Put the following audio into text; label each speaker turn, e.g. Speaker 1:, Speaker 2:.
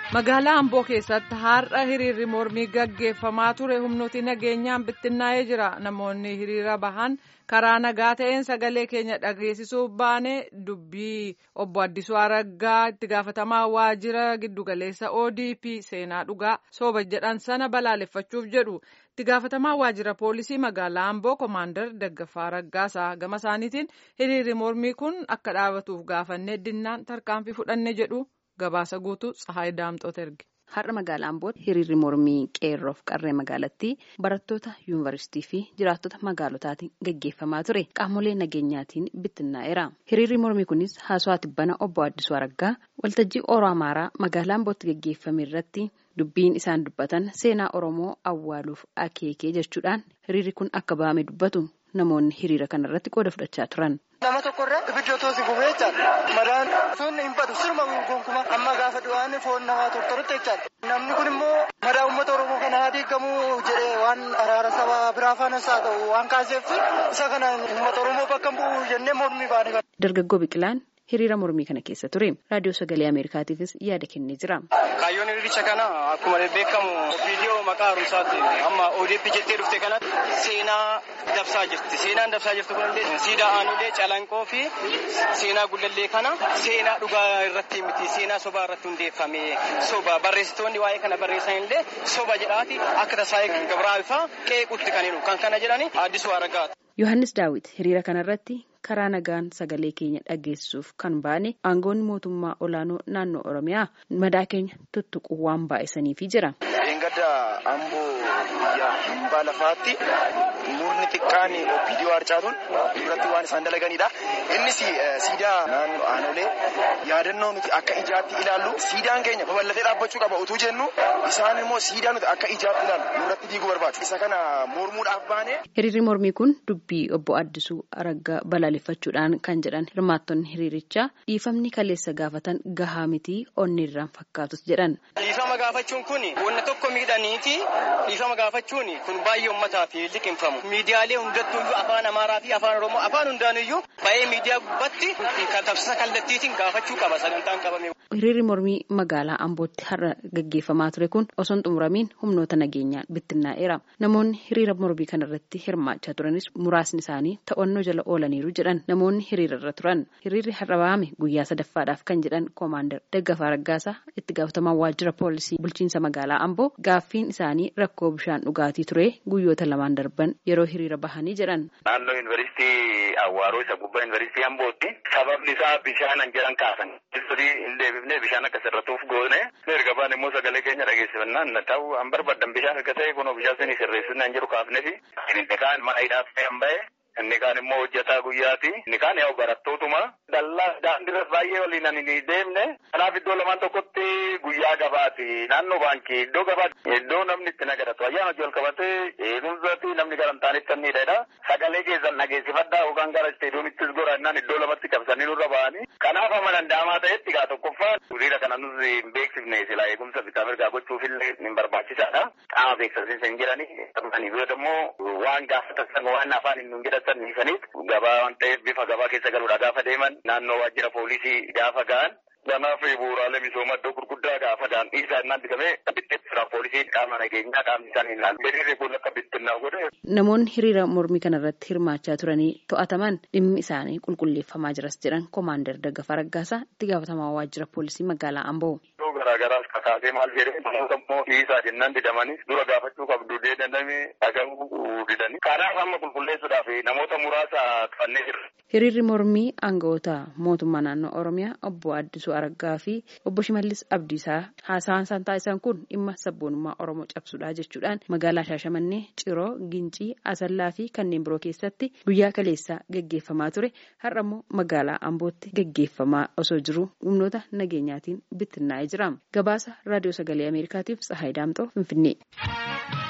Speaker 1: magaalaa amboo keessatti har'a hiriirri mormii gaggeeffamaa ture humnooti nageenyaan bittinnaa'ee jira namoonni hiriira bahan karaa nagaa ta'een sagalee keenya dhageessisuuf baane dubbii obbo Addisuu Araggaa itti gaafatamaa waajjira giddugaleessa ODP seenaa dhugaa sooba jedhan sana balaaleffachuuf jedhu itti gaafatamaa waajjira poolisii magaalaa amboo koomaandar Daggafaa Raggaasaa gama isaaniitiin hiriirri mormii kun akka dhaabatuuf gaafannee dinnaan tarkaanfii fudhanne jedhu. Gabaasa guutuu Tsahaay Daamxoota erge.
Speaker 2: Har'a magaalaa Ambootti hiriirri mormii qeerroof qarree magaalattii barattoota yuunivarsiitii fi jiraattota magaalotaatiin gaggeeffamaa ture qaamolee nageenyaatiin bittinnaa'eera. Hiriirri mormii kunis haasawaa tibbana obbo Addisuu Araggaa waltajjii Oromoo Amaaraa magaalaa Ambootti gaggeeffame irratti dubbiin isaan dubbatan seenaa Oromoo awwaaluuf akeekee jechuudhaan hiriirri kun akka ba'ame dubbatu namoonni hiriira kanarratti qooda fudhachaa turan.
Speaker 3: Nama tokkorra ibidda otoo si gubee jechaadha. Madaan sunni hin badu sirma gonkumaa amma gaafa du'aan foon namaa tortorutti jechaadha. Namni kun immoo madaa uummata Oromoo kana haa diigamuu jedhee waan araara saba biraa faanas haa ta'u waan kaaseef isa kana uummata Oromoo bakka bu'u jennee mormii baane.
Speaker 2: Dargaggoo Biqilaan hiriira mormii kana keessa ture. Raadiyoo Sagalee Ameerikaatiifis yaada kennee jira.
Speaker 3: Kaayyoon hiriiricha kana akkuma beekamu viidiyoo maqaa haaromsaatti amma ODP jettee dhufte kanatti seenaa dabsaa jirti. Seenaan dabsaa jirtu kunillee siidaa aanulee calanqoo fi seenaa gullallee kana seenaa dhugaa irratti miti seenaa sobaa irratti hundeeffame soba barreessitoonni waa'ee kana barreessan illee soba jedhaati akka tasaa'ee gabraafaa qeequtti kan jedhu kan kana jedhani addisuu aragaati.
Speaker 2: Yohaannis Daawit hiriira kanarratti karaa nagaan sagalee keenya dhageessuuf kan baane aangoonni mootummaa olaanoo naannoo Oromiyaa madaa keenya tuttuquu waan baay'isaniifi jira.
Speaker 4: Gadda amboo biyya hambaa lafaatti murni xiqqaan opiidiyoo harcaatuun duratti waan isaan dalaganidha. Innis siidaa naannoo aanolee yaadannoo nuti akka ijaatti ilaallu siidaan keenya babal'atee dhaabbachuu qaba utuu jennu isaan immoo siidaa nuti akka ijaatti ilaallu nurratti diiguu barbaadu. Isa kana mormuudhaaf baane.
Speaker 2: Hiriirri mormii kun dubbii obbo Addisuu Araggaa balaaleffachuudhaan kan jedhan hirmaattonni hiriirichaa dhiifamni kaleessa gaafatan gahaa miti onni irraan fakkaatus jedhan.
Speaker 3: Dhiifama gaafachuun kun wanna tokko miidhaniiti dhiifama gaafachuun kun baay'ee uummataa fi liqinfamu. Miidiyaalee hundattuu afaan Amaaraa fi afaan Oromoo afaan hundaanuyyuu baay'ee miidiyaa gubbatti tamsaasa kallattiitiin gaafachuu qaba sagantaan qabame.
Speaker 2: Hiriirri mormii magaalaa Ambootti har'a gaggeeffamaa ture kun osoo hin xumuramiin humnoota nageenyaan bittinnaa'eera. Namoonni hiriira mormii kanarratti hirmaachaa turanis muraasni isaanii to'annoo jala oolaniiru jedhan namoonni hiriirarra turan. Hiriirri har'a ba'ame guyyaa sadaffaadhaaf kan jedhan koomaandar Daggafaa Raggaasaa itti gaafatamaa waajjira poolisii bulchiinsa magaalaa Amboo gaaffiin isaanii rakkoo bishaan dhugaatii ture guyyoota lamaan darban yeroo hiriira bahanii jedhan.
Speaker 5: Naannoo yuunivarsiitii Awwaaroo isa gubbaa yuunivarsiitii Ambootti sababni isaa bishaanan jedhan kaasan. hin deebifnee bishaan akka sirratuuf goone erga baan immoo sagalee keenya dhageessifannaan ta'u an barbaadan bishaan erga ta'e kunoo bishaan sanii sirreessinaan jiru kaafnefi inni kaan mana hidhaaf ta'an ba'e inni kaan immoo hojjetaa guyyaati inni kaan yaa'u barattootuma dallaa daandiirras baay'ee waliin ani ni deemne kanaaf iddoo lamaan tokkotti guyyaa gabaati naannoo baankii iddoo gabaati iddoo namni itti nagadatu ayyaana wajjin qabatee eegumsaati namni gara hin taanetti kan miidhedha sagalee keessan dhageessifadhaa yookaan gara isteediyoomittis goraannaan iddoo lamatti qabsanii nurra ba'anii kanaaf amma danda'amaa ta'etti gaa tokkoffaan hiriira kana nus hin beeksifne silaa eegumsa bitaa mirgaa gochuufillee hin barbaachisaadha qaama beeksisiinsa hin jedhani ani biyyoota immoo waan gaafatan waan afaan hin jedhatan dhiisaniif gabaa waan ta'eef bifa gabaa keessa galuudha gaafa deeman naannoo waajjira poolisii gaafa ga'an Kanaaf bu'uuraalee misoomaa iddoo gurguddaa gaafa daandii isaa innaan digamee bittinna poolisiin qaama nageenyaa qaamni isaanii ilaalu. Hiriirri kun akka bittinnaa godhe.
Speaker 2: Namoonni hiriira mormii kanarratti hirmaachaa turanii to'ataman dhimmi isaanii qulqulleeffamaa jiras jedhan koomaandar Daggafaa Raggaasaa itti gaafatamaa waajjira poolisii magaalaa Amboo.
Speaker 5: Iddoo garaagaraas kakaasee maal jedhee namoota immoo dhiisaa jennaan didamanis dura gaafachuu qabdu deedandamee dhaga'uu didanii. Kanaaf amma qulqulleessuudhaaf namoota muraasa tufannee jirra.
Speaker 2: Hiriirri mormii aangawoota mootummaa naannoo Oromiyaa obbo Addisuu Araggaa fi obbo Shimallis Abdiisaa haasawaan isaan taasisan kun dhimma sabboonummaa Oromoo cabsuudha jechuudhaan magaalaa Shaashamannee, Ciroo, Gincii, Asallaa fi kanneen biroo keessatti guyyaa kaleessaa gaggeeffamaa ture. Har'a immoo magaalaa Ambootti gaggeeffamaa osoo jiru humnoota nageenyaatiin bittinnaa'ee jira. Gabaasa Raadiyoo Sagalee Ameerikaatiif Tsahaay Daamxoo Finfinnee.